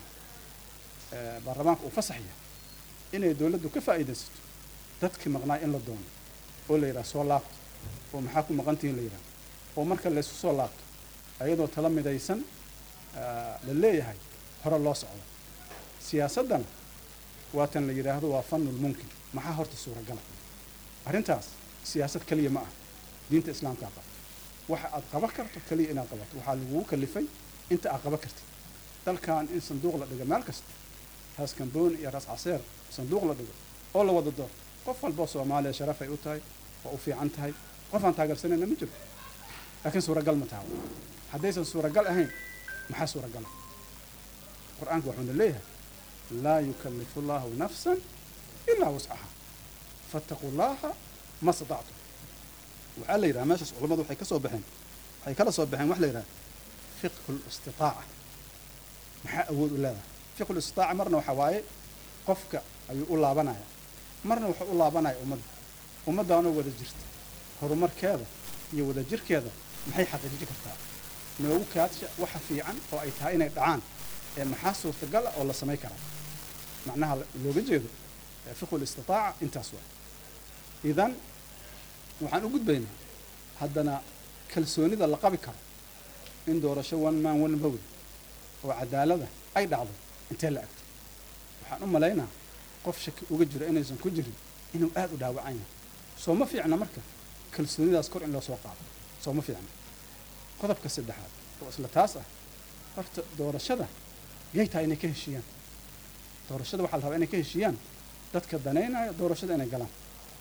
eh, baarlamaanka uu fasaxya inay dowladdu ka faa'iidaysato dadkii maqnaa in la doono oo la yidhaha soo laabto oo maxaa ku maqantihiin la yidhaha oo marka laysu soo laabto ayadoo tala midaysan eh, la leeyahay hore loo socdo siyaasaddana waa tan la yidhaahdo waa fanul mumkin maxaa horta suuragala arrintaas siyaasad keliya ma ah diinta islaamkaa qabto waxa aad qaban karto keliya inaad qabato waxaa lagugu kalifay inta aad qaban kartid dalkan in sanduuq la dhigo meel kasta raas kambooni iyo raas caseer sanduuq la dhigo oo la wada doorto qof walboo soomaaliya sharafay u tahay waa u fiican tahay qof aan taageersanayna ma jiro laakiin suuragal ma taha haddaysan suuragal ahayn maxaa suuragala qur-aanku wuxuuna leeyahay laa yukallifu llaahu nafsan ilaa wuscaha fattaquu llaaha ma statactum waxaa la yidhaha meeshaas culammadu waxay ka soo baxeen waxay kala soo baxeen waxa la yidhaha fiqhu listitaaca maxaa awood u leedahay fiqhu listitaaca marna waxa waaye qofka ayuu u laabanaya marna wuxuu u laabanaya ummadda ummaddaanoo wada jirta horumarkeeda iyo wadajirkeeda maxay xaqiijin kartaa noogu kaadsha waxa fiican oo ay tahay inay dhacaan ee maxaa suurtagal ah oo la samay karaa macnaha looga jeedo ee fiqhu listitaaca intaas waa idan waxaan u gudbaynaa haddana kalsoonida la qabi karo in doorasho one man one vote oo cadaalada ay dhacdo intee la agto waxaan u malaynaa qof shaki uga jiro inaysan ku jirin inuu aada u dhaawacan yahay soo ma fiicna marka kalsoonidaas kor in loo soo qaado soo ma fiicna qodobka saddexaad oo isla taas ah horta doorashada yay tahay inay ka heshiiyaan doorashada waxaa la rabaa inay ka heshiiyaan dadka danaynaya doorashada inay galaan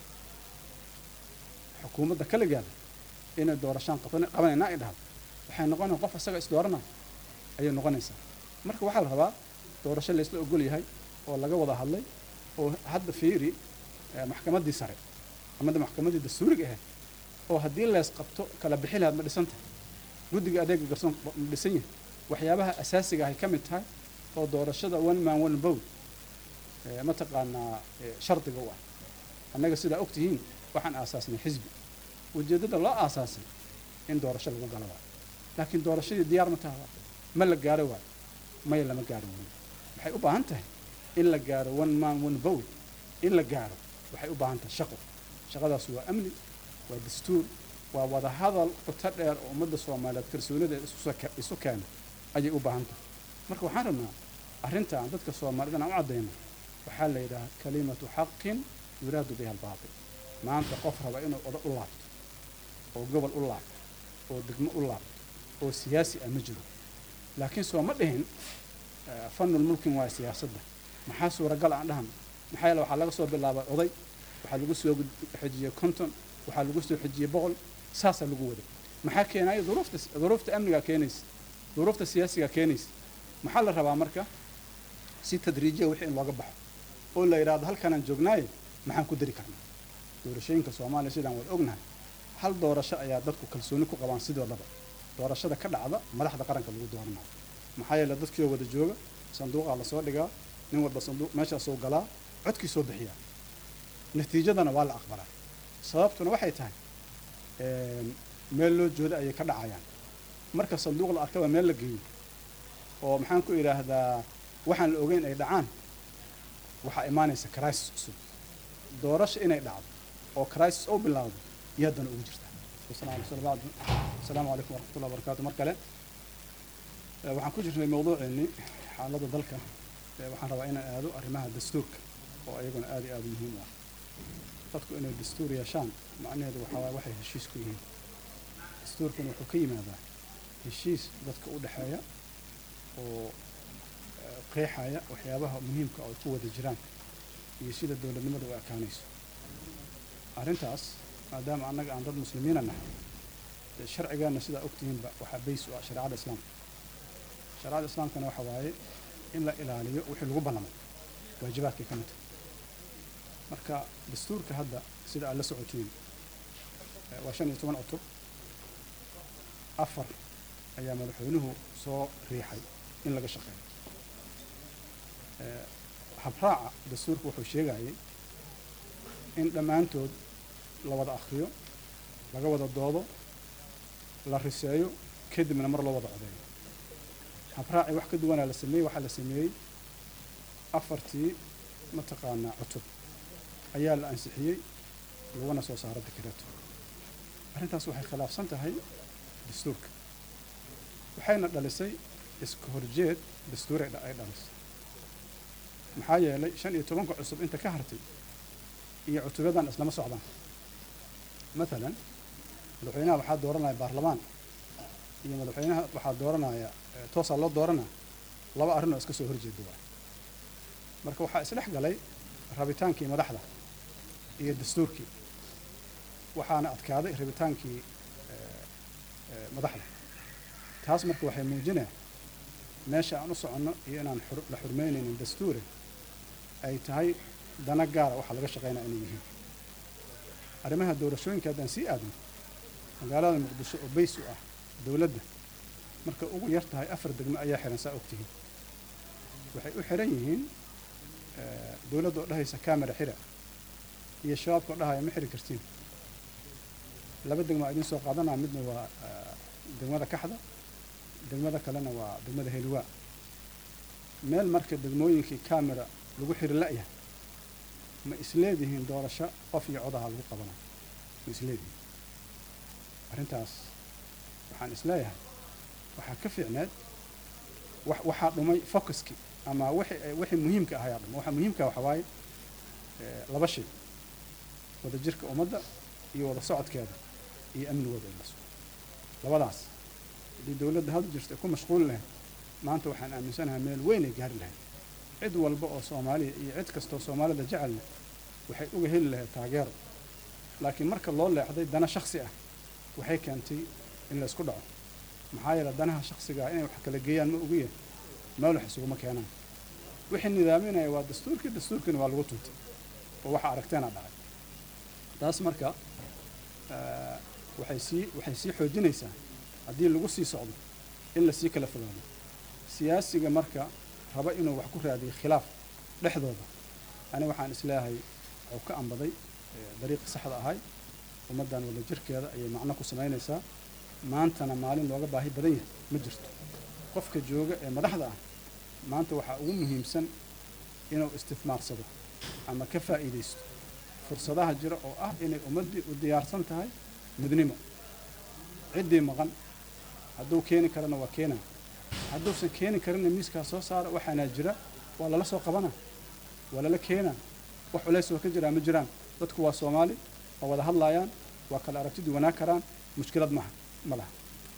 xukuumadda kaligeeda inay doorashaan qaban- qabanayna ay dhahdo waxay noqonaya qof isaga isdooranaya ayay noqonaysaa marka waxaa la rabaa doorasho laysla ogol yahay oo laga wada hadlay oo hadda fiiri eh, maxkamaddii sare amada maxkamaddii dastuuriga ahayd oo haddii lees qabto kala bixi lahaad ma dhisan tahay guddiga adeega garsoon ma dhisan yahay waxyaabaha asaasiga ahay ka mid tahay oo doorashada one man one vote eh, mataqaanaa eh, shardiga u ah annaga sidaa og tihiin waxaan aasaasnay xisbi ujeeddada loo aasaasay in doorasho lagu galo waayo laakiin doorashadii diyaar ma taha waayo ma la gaaro waayo maya lama gaaro weli waxay u baahan tahay in la gaaro one man one vote in la gaaro waxay u baahan tahay shaqo shaqadaas waa amni waa dastuur waa wada hadal qoto dheer oo ummadda soomaaliyeed kalsoonida isu soo- isu keena ayay u baahan tahay marka waxaan rabnaa arrintan dadka soomaalida aan u caddayno waxaa la yidhaha kalimatu xaqin yuraadu biha albaatil maanta qof raba inuu oda u laabto oo gobol u laabto oo degmo u laabto oo siyaasi ah ma jiro laakiin soo ma dhihin eh, fanul mulkin waa siyaasadda maxaa suuragal aan dhahno maxaa yeele waxaa laga soo bilaabay oday waxaa lagu soo gud- xejiyey konton waxaa lagu soo xejiyey boqol saasaa lagu waday maxaa keenaya duruufta duruufta amnigaa keenaysa duruufta siyaasigaa keenaysa maxaa la rabaa marka si tadriijiya wixii in looga baxo oo la yidhaahdo halkanaan joognaaye maxaan ku dari karnaa doorashooyinka soomaaliya sidaan wada ognahay hal doorasho ayaa dadku kalsooni ku qabaan sidoodaba doorashada ka dhacda madaxda qaranka lagu dooranayo maxaa yeele dadkii oo wada jooga sanduuqaa lasoo dhigaa nin walba sanduuq meeshaasoo galaa codkii soo bixiyaa natiijadana waa la aqbalaa sababtuna waxay tahay een, meel loo jooda ayay ka dhacayaan marka sanduuq la arkaba meel la geeyo oo maxaan ku idhaahdaa waxaan la ogeyn ay dhacaan waxaa imaanaysa crisis cusub doorasho inay dhacdo oo crisis oo bilaawdo iyo haddana ugu jirta asalaamu calaykum waraxmatullahi wabarakaatu mar kale Eh, waxaan ku jirnay mawduuceennii xaaladda dalka Eh, waxaan rabaa inaan aado arrimaha dastuurka oo ayaguna aad iyo aad u muhiim u ah dadku inay dastuur yeeshaan macnaheedu waxaa waaye waxay heshiis ku yihiin dastuurkuna wuxuu ka yimaadaa heshiis dadka u dhexeeya oo eh, qeexaya waxyaabaha muhiimka oo ay ku wada jiraan iyo sida dowladnimada u ekaanayso arrintaas maadaama annaga aan dad muslimiina nahay dee sharcigeenna sidaa ogtihiinba waxaa bays u ah shareecada islaamka shareecada islaamkana waxa waaye in la ilaaliyo wixii lagu ballamay waajibaadkay ka mid tahay marka dastuurka hadda sida aad la socotiin eh, waa shan iyo toban cutub afar ayaa madaxweynuhu soo riixay in laga shaqeeyo Eh, habraaca dastuurka wuxuu sheegayay in dhammaantood la wada akhriyo laga wada doodo la riseeyo kadibna mar loo wada codeeyo habraaci wax ka duwanaa la sameeyey waxaa la sameeyey afartii mataqaanaa cutub ayaa la ansixiyey laguna soo saaro dekreeto arrintaas waxay khilaafsan tahay dastuurka waxayna dhalisay iska horjeed dastuur ay dha- ay dhalisay maxaa yeelay shan iyo tobanka cusub inta ka hartay iyo cutubyadan islama socdaan maalan madaxweynaha waxaa dooranaya baarlamaan iyo madaxweynaha waxaa dooranaya eh, toosaa loo dooranaa laba arrin oo iska soo horjeeda waay marka waxaa isdhex galay rabitaankii madaxda iyo dastuurkii waxaana adkaaday rabitaankii eh, eh, madaxda taas marka waxay muujinaya meesha aan u soconno iyo inaan xur- la xurmeynaynin dastuure ay tahay dana gaara waxa laga shaqeynaya inay yihiin arrimaha doorashooyinka haddaan sii aadno magaalada muqdisho oo bays u ah dowladda marka ugu yar tahay afar degmo ayaa xiran saa ogtihiin waxay u xiran yihiin eh, dowladda oo dhahaysa camera xira iyo shabaabka oo dhahaya ma xiri kartiin laba degmo aa idiin soo qaadanaya midna waa eh, degmada kaxda degmada kalena waa degmada heliwaa meel marka degmooyinkii camera lagu xiri la'yahay ma isleedihiin doorasho qof iyo codaha lagu qabanayo ma isleedihiin arrintaas waxaan isleeyahay waxaa ka fiicneed wax waxaa dhumay focuskii ama wixii wixii muhiimka ahayaa dhumay waxa muhiimka waxa waaye eh, laba shay wada jirka ummadda iyo wada socodkeeda iyo amnigooda in la sugo labadaas haddii dowladda hadda jirta ay ku mashquuli lahayd maanta waxaan aaminsanahay meel weyn ay gaari lahayd cid walba oo soomaaliya iyo cid kastoo soomaalida jecelna waxay uga heli lahayd taageero laakiin marka loo leexday dana shaksi ah waxay keentay in la isku dhaco maxaa yeele danaha shaksiga ah inay wax kala geeyaan ma ogiya meel wax isuguma keenaan wixii nidaaminaya waa dastuurkii dastuurkiina waa lagu tuntay oo waxa aragteena dhacay taas marka eh, waxay sii waxay sii xoojinaysaa haddii lagu sii socdo in la sii kala fogaado siyaasiga marka raba inuu wax ku raadiyo khilaaf dhexdooda ani waxaan isleeyahay wuxuu ka ambaday eh, dariiqii saxda ahay ummaddan wada jirkeeda ayay macno ku samaynaysaa maantana maalin looga baahi badan yahay ma jirto qofka jooga ee madaxda ah maanta waxaa ugu muhiimsan inuu istifmaarsado ama ka faa'iidaysto fursadaha jira oo ah inay ummaddii u diyaarsan tahay midnimo ciddii maqan hadduu keeni karana waa keenaa hadduusan keeni karinna miiskaa soo saara waxaanaa jira waa lala soo qabanaa waa lala keenaa wax culays oo ka jiraa ma jiraan dadku waa soomaali waa wada hadlaayaan waa kala aragtidii wanaag karaan mushkilad maha ma laha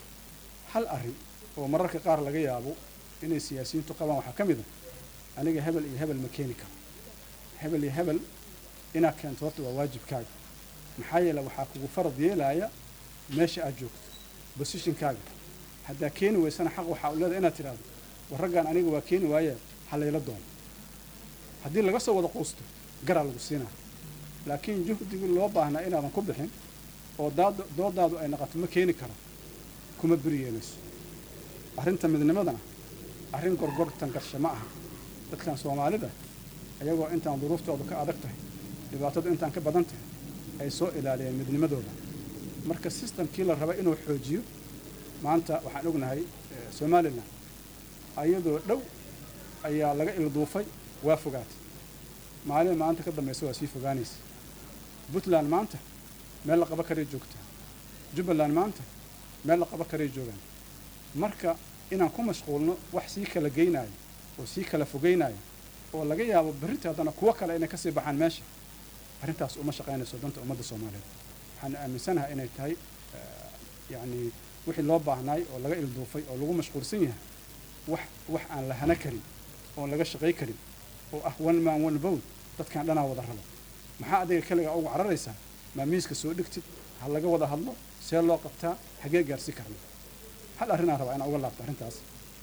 hal arrin oo mararka qaar laga yaabo inay siyaasiyiintu qabaan waxaa ka mid a aniga hebel iyo hebel ma keeni karo hebel iyo hebel inaad keento horta waa waajibkaaga maxaa yeele waxaa kugu farad yeelaya meesha aad joogto bosishinkaaga haddaa keeni weysana xaq waxaa u leedahay inaad tidhaahdo war raggaan aniga waa keeni waaye ha layla doono haddii laga soo wada quusto garaa lagu siinaa laakiin juhdigii loo baahnaa inaadan ku bixin oo daad- doodaadu ay noqoto ma keeni karo kuma beri yeelayso arrinta midnimadana arrin gorgortan garshe ma aha dadkan soomaalida ayagoo intaan duruuftoodu ka adag tahay dhibaatadu intaan ka badan tahay ay soo ilaaliyeen midnimadooda marka sistamkii la raba inuu xoojiyo maanta waxaan ognahay eh, somalilan ayadoo dhow ayaa laga ilduufay waa fogaatay maalin maanta ka dambaysa waa sii fogaanaysa puntland maanta meel la qaba karay joogtaa jubbaland maanta meel la qaba karay joogaan marka inaan ku mashquulno wax sii kala geynaayo oo sii kala fogeynaayo oo laga yaabo berrinta haddana kuwo kale inay kasii baxaan meesha arrintaas uma shaqaynayso danta ummadda soomaaliyeed waxaan aaminsanahay inay tahay eh, yacni wixii loo baahnaay oo laga ilduufay oo lagu mashquulsan yahay wax wax aan la hana karin oon laga shaqay karin oo ah one man one vote dadkan dhanaa wada rabo maxaa adiga kaligaa ugu cararaysaa maa miiska soo dhigtid ha laga wada hadlo see loo qabtaa hagee gaarsi karna hal arrinaan rabaa inaan uga laabto arrintaas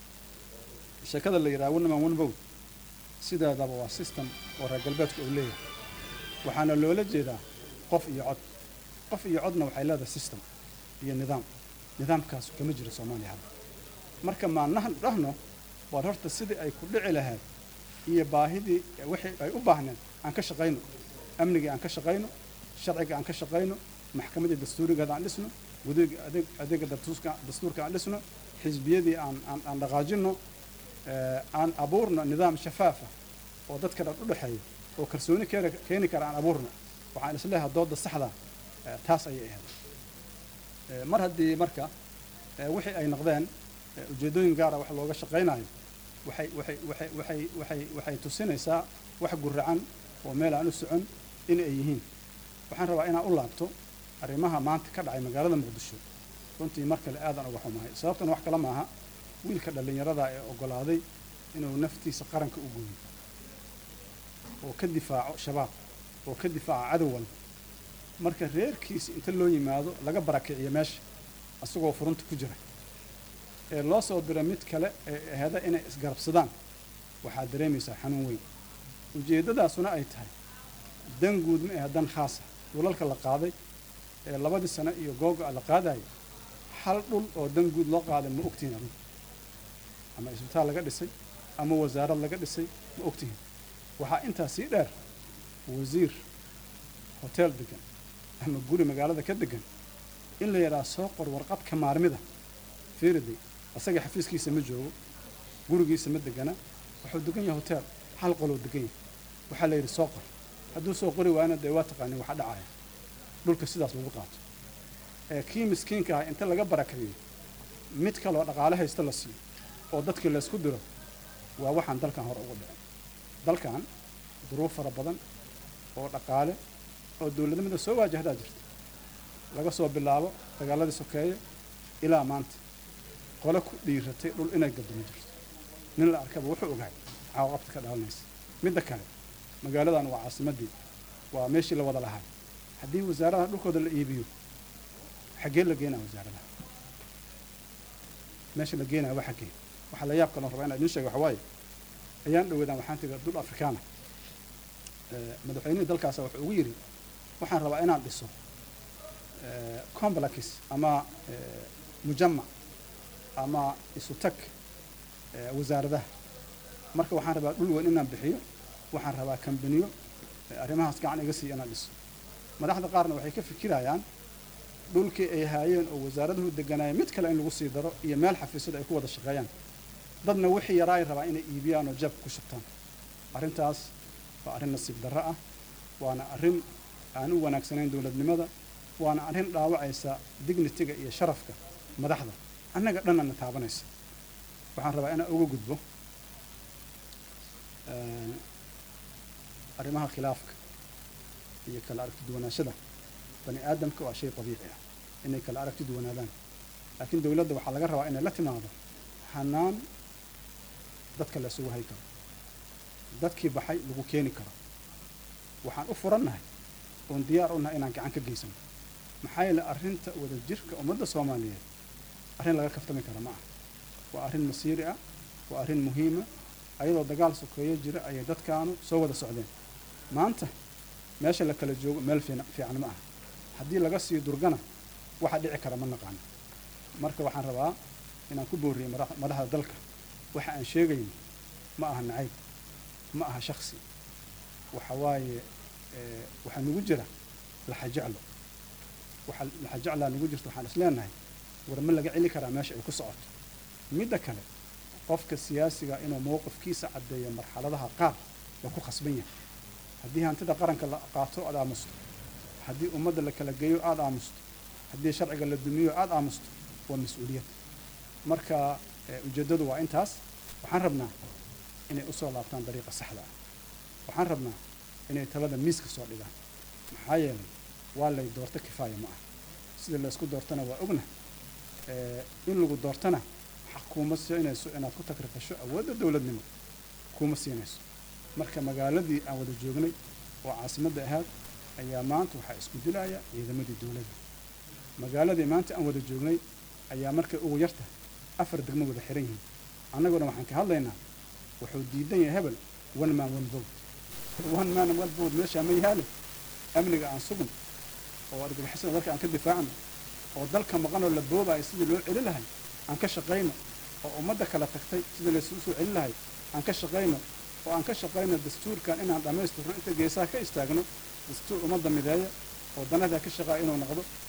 sheekada la yidhaha one man one vote sideedaba waa system oo reer galbeedka uu leeyahay waxaana loola jeedaa qof iyo cod qof iyo codna waxay leedahay system iyo nidaam nidaamkaas kama jiro soomaaliya hadda marka maanahan dhahno war horta sidii ay ku dhici lahayd iyo baahidii wixii ay u baahneen aan ka shaqayno amnigii aan ka shaqayno sharciga aan ka shaqayno maxkamadii dastuurigeeda aan dhisno gudiga adeeg adeega dastuurka dastuurka aan dhisno xisbiyadii aan aan aan dhaqaajino eh, aan abuurno nidaam shafaafa oo dadka dhan u dhexeeya oo kalsooni keeni keeni kara aan abuurno waxaan isleeyahay dooda saxda eh, taas ayay ahayd Eh, mar haddii marka eh, wixii ay noqdeen eh, ujeeddooyin gaara wax looga shaqaynayo waxay waxay waxay waxay waxay waxay tusinaysaa wax guracan oo meel aan u socon in ay yihiin waxaan rabaa inaan u laabto arrimaha maanta ka dhacay magaalada muqdisho runtii mar kale aadan uga xumahay sababtana wax kale maaha wiilka dhallinyarada ee oggolaaday inuu naftiisa qaranka u gooyo oo ka difaaco shabaab oo ka difaaco cadow walba marka reerkiisa inta loo yimaado laga barakiciyo meesha asagoo furunta ku jira ee loo soo diro mid kale ee aheda inay isgarabsadaan waxaad dareemaysaa xanuun weyn ujeeddadaasuna ay tahay dan guud ma ahe dan khaasa dhulalka la qaaday ee labadii sano iyo googa la qaadayo hal dhul oo dan guud loo qaaday ma ogtihin adinku ama isbitaal laga dhisay ama wasaarad laga dhisay ma ogtihin waxaa intaa sii dheer wasiir hotel degan ama guri magaalada ka degan in la yidhaha soo qor warqadka maarmida fiiriday asaga xafiiskiisa ma joogo gurigiisa ma degana wuxuu degan yahay hotel hal qoloo degan yahay waxaa la yidhi soo qor hadduu soo qori waayna dee waa taqaanin waxa dhacaya dhulka sidaas lagu qaato ee kii miskiinka ah inta laga barakariyo mid kaloo dhaqaale haysta la siiyo oo dadkii laysku diro waa waxaan dalkan hore ugu dhicin dalkan duruuf fara badan oo dhaqaale oo dowladnimada soo waajahdaa jirta laga soo bilaabo dagaaladii sokeeye ilaa maanta qole ku dhiiratay dhul inay gadamo jirto nin la arkaba wuxuu ogahay caawaqabta ka dhalanaysa midda kale magaaladan waa caasimaddii waa meeshii la wada lahaa haddii wasaaradaha dhulkooda la iibiyo xaggee la geenaa wasaaradaha meesha la geenaya waa xaggee waxaa la yaab kaloo rabaa inaa idiin sheega waxa waaye ayaan dhoweedaan waxaan tegay dul afrikaana madaxweynihii dalkaasa wuxuu ugu yidhi waxaan rabaa inaan dhiso complex ama mujamac ama isu tag wasaaradaha marka waxaan rabaa dhul weyn inaan bixiyo waxaan rabaa kambaniyo arrimahaas gacan iga siiya inaan dhiso madaxda qaarna waxay ka fikirayaan dhulkii ay haayeen oo wasaaraduhu deganaayeen mid kale in lagu sii daro iyo meel xafiisyada ay ku wada shaqeeyaan dadna wixii yaraa ay rabaa inay iibiyaan oo jabka ku shubtaan arrintaas waa arrin nasiib darro ah waana arrin aan u wanaagsanayn dowladnimada waana arrin dhaawacaysa dignitiga iyo sharafka madaxda annaga dhanana taabanaysa waxaan rabaa inaan uga gudbo arrimaha khilaafka iyo kala aragti duwanaashada bani aadamka waa shay dabiici ah inay kala aragti duwanaadaan laakiin dowladda waxaa laga rabaa inay la timaado hanaan dadka la isugu hay karo dadkii baxay lagu keeni karo waxaan u furannahay oon diyaar u nahay inaan gacan ka geysano maxaa yeele arrinta wadajirka ummadda soomaaliyeed arrin laga kaftami kara ma aha waa arrin masiiri ah waa arrin muhiima ayadoo dagaal sokeeyo jira ayay dadkaanu soo wada socdeen maanta meesha la kala joogo meel fiican ma aha haddii laga sii durgana waxa dhici kara ma naqaano marka waxaan rabaa inaan ku booriyey madaxda dalka waxa aan sheegayno ma aha nacayb ma aha shaksi waxa waaye waxaa nagu jira laxajeclo waxa laxajeclaa nagu jirta waxaan is leenahay war ma laga celi karaa meesha ay ku socoto midda kale qofka siyaasiga inuu mowqifkiisa caddeeyo marxaladaha qaar waa ku khasban yahay haddii hantida qaranka la qaato aad aamusto haddii ummadda la kala geeyo aada aamusto haddii sharciga la dumiyo aada aamusto waa mas-uuliyad marka ujeeddadu waa intaas waxaan rabnaa inay usoo laabtaan dariiqa saxda ah waxaan rabnaa inay talada miiska soo dhigaan maxaa yeelay waa lay doorto kifaaya ma ah sida laysku doortana waa ogna in lagu doortana xaq kuuma siinayso inaad ku takrifasho awoodda dowladnimo kuuma siinayso marka magaaladii aan wada joognay oo caasimadda ahaad ayaa maanta waxaa isku dilaya ciidamadii dowladda magaaladii maanta aan wada joognay ayaa markay ugu yarta afar degmo wada xiran yihiin annaguna waxaan ka hadlaynaa wuxuu diidan yahay hebel one man one vote one man one vote meeshaa ma yahaale amniga aan sugno oo argagixisada dalka aan ka difaacno oo dalka maqan oo la boobayo sidii loo celi lahay aan ka shaqayno oo ummadda kala tagtay sidii laysugu soo celin lahay aan ka shaqayno oo aan ka shaqayno dastuurkan inaan dhammaystirno inta geesaha ka istaagno dastuur ummadda mideeya oo danadaa ka shaqaaya inuu noqdo